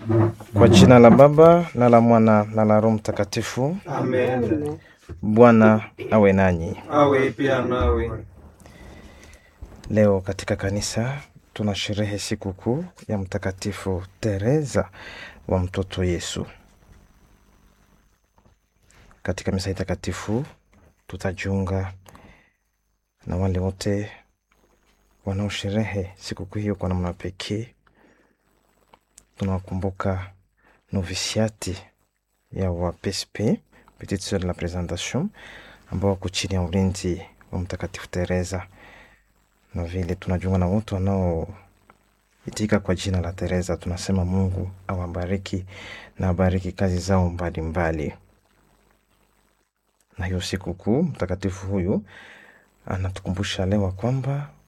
Kwa jina la Baba na la Mwana na la Roho Mtakatifu. Amen. Bwana awe nanyi. Awe pia nawe. Leo katika kanisa tuna sherehe sikukuu ya Mtakatifu Teresa wa mtoto Yesu. Katika misa hii takatifu tutajiunga na wale wote wanaosherehe sikukuu hiyo kwa namna pekee. Tunawakumbuka novisiati ya wa PSP Petite Sœur de la Présentation ambao wako chini ya ulinzi wa Mtakatifu Teresa, na vile tunajiunga na wote wanaoitika kwa jina la Teresa. Tunasema Mungu awabariki na abariki kazi zao mbalimbali mbali. Na hiyo sikukuu mtakatifu huyu anatukumbusha leo kwamba